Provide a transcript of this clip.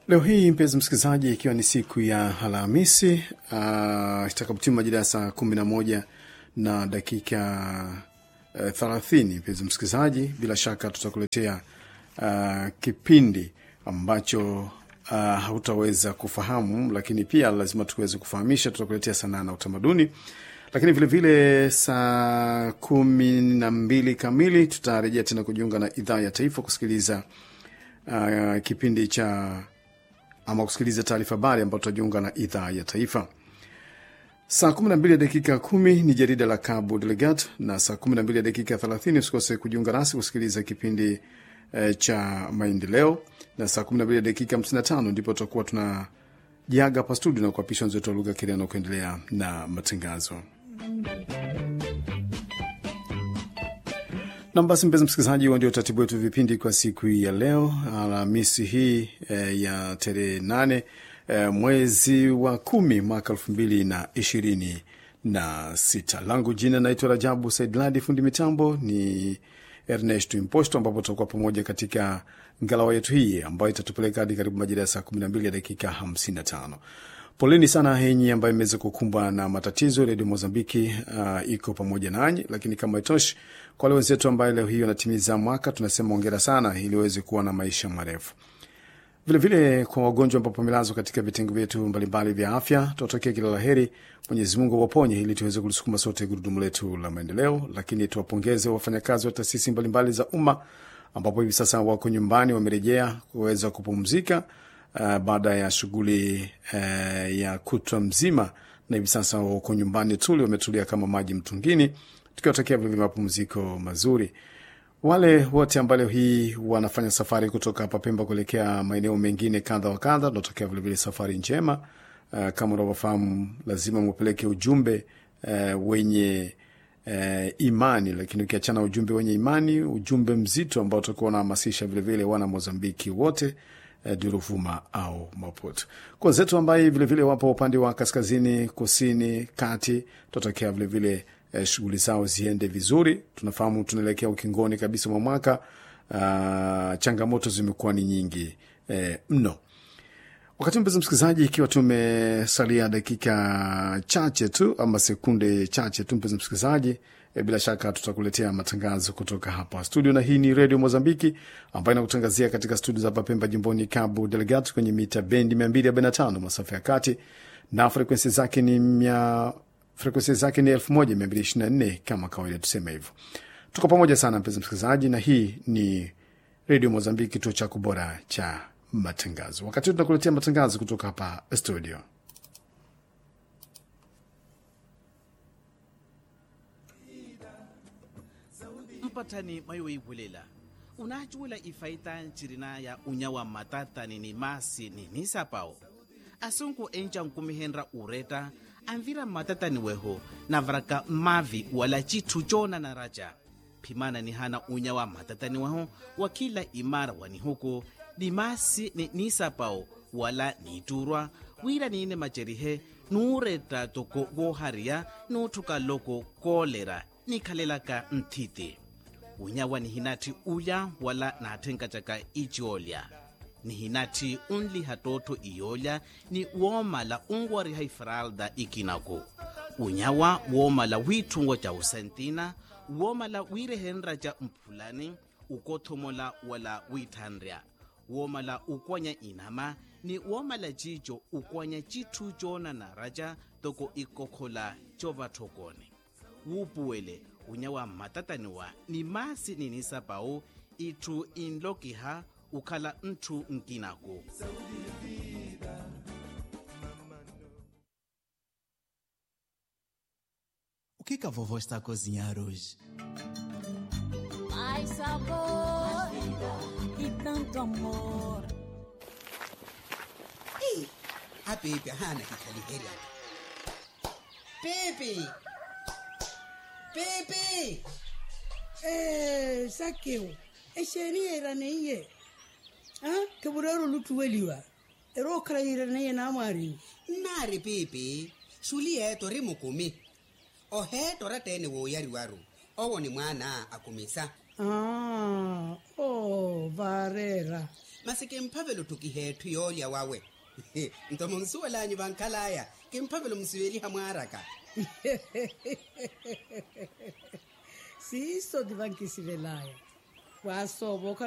Leo hii mpenzi msikilizaji, ikiwa ni siku ya Alhamisi uh, itakapotimu majira ya saa kumi na moja na dakika uh, thelathini, mpenzi msikilizaji, bila shaka tutakuletea uh, kipindi ambacho uh, hautaweza kufahamu, lakini pia lazima tuweze kufahamisha. Tutakuletea sanaa na utamaduni, lakini vilevile saa kumi na mbili kamili tutarejea tena kujiunga na idhaa ya taifa kusikiliza uh, kipindi cha ama kusikiliza taarifa habari ambayo tutajiunga na idhaa ya taifa. Saa 12 dakika kumi ni jarida la Cabo Delegat, na saa 12 dakika 30 usikose kujiunga nasi kusikiliza kipindi eh, cha maendeleo, na saa 12 dakika 55 ndipo tutakuwa tunajiaga hapa studio na kuapisha wenzetu wa lugha Kireno kuendelea na matangazo. Nam, basi mpenzi msikilizaji, huo ndio utaratibu wetu vipindi kwa siku hii ya leo Alhamisi hii e, ya tarehe nane e, mwezi wa kumi mwaka elfu mbili na ishirini na sita. Langu jina naitwa Rajabu Saidladi, fundi mitambo ni Ernest Imposto, ambapo tutakuwa pamoja katika ngalawa yetu hii ambayo itatupeleka hadi karibu majira ya saa kumi na mbili ya dakika hamsini na tano. Poleni sana henyi ambayo imeweza kukumbwa na matatizo. Redio Mozambiki uh, iko pamoja nanyi, lakini kama itoshi, kwa wale wenzetu ambayo leo hii wanatimiza mwaka, tunasema ongera sana, ili waweze kuwa na maisha marefu. Vilevile kwa wagonjwa ambao wamelazwa katika vitengo vyetu mbalimbali vya afya, tuwatakia kila la heri, Mwenyezi Mungu waponye, ili tuweze kulisukuma sote gurudumu letu la maendeleo. Lakini tuwapongeze wafanyakazi wa taasisi mbalimbali za umma ambapo hivi sasa wako nyumbani, wamerejea kuweza kupumzika Uh, baada ya shughuli uh, ya kutwa mzima, na hivi sasa wako nyumbani tuli, wametulia kama maji mtungini, tukiwatakia vilevile mapumziko mazuri. Wale wote ambao leo hii wanafanya safari kutoka hapa Pemba kuelekea maeneo mengine kadha wa kadha, tunatakia vilevile safari njema. Uh, kama unavyofahamu, lazima mupeleke ujumbe uh, wenye uh, imani, lakini ukiachana ujumbe wenye imani, ujumbe mzito ambao utakuwa unahamasisha vilevile wana Mozambiki wote Duruvuma au Maputo. Kwa wenzetu ambaye vilevile wapo upande wa kaskazini, kusini, kati, tunatakia vilevile eh, shughuli zao ziende vizuri. Tunafahamu tunaelekea ukingoni kabisa mwa mwaka. Uh, changamoto zimekuwa ni nyingi eh, mno. Wakati mpenzi msikilizaji, ikiwa tumesalia dakika chache tu ama sekunde chache tu, mpenzi msikilizaji E, bila shaka tutakuletea matangazo kutoka hapa studio, na hii ni redio Mozambiki ambayo inakutangazia katika studio za hapa Pemba, jimboni Cabo Delgado, kwenye mita bendi 245 masafa ya kati, na frekwensi zake ni mia frekwensi zake ni 1224 kama kawaida, tuseme hivyo. Tuko pamoja sana mpenzi msikilizaji, na hii ni redio Mozambiki, kituo chako bora cha matangazo. Wakati huu tunakuletea matangazo kutoka hapa studio. mpatani mayoibulela unachula ifaita ncirina ya unyawa matatani ni masi ni nisapao asunku enca nkumihenra ureta anvira matatani weho navraka mavi wala citu cona na raja phimana ni hana unyawa matatani weho wa kila imara wani huku ni masi ni nisapao wala niturwa wira niine macerihe nuureta toko gohariya nuuthuka loko kolera nikhalelaka nthiti unyawa ni hinati uya wala naathenka caka iciolya ni hinati unli hatootho iyolya ni woomala unwariha ifralda ikinaku unyawa woomala wiithungo ca usentina woomala wiirehenra ca mphulani ukothomola wala wiithanrya woomala ukwanya inama ni woomala cico ukwanya cithu coona na raca toko ikokhola covathokone wuupuwele unyawa mmatataniwa ni masi ninisapau itthu inlokiha ukhala nthu nkinaku O que, que a vovó está a cozinhar hoje? Mais sabor e tanto amor. Ei, a Pepe hana kikhaliheri apa. Pepe! Pepe! Eh, sakeo esheria iraneiye ah keburero lutuweliwa ero kala iraneiye namari Nari Pepe, suli eto ri mukumi. O heto ra tene wo yari waru. Owo ni mwana akumisa. ah oh varera mase ke mphavelo thukihethu yoolya wawe ntomo nsuwelanyu vankhalaya ke mphavelo musiweli hamwaraka siso divankisivelaya wasovo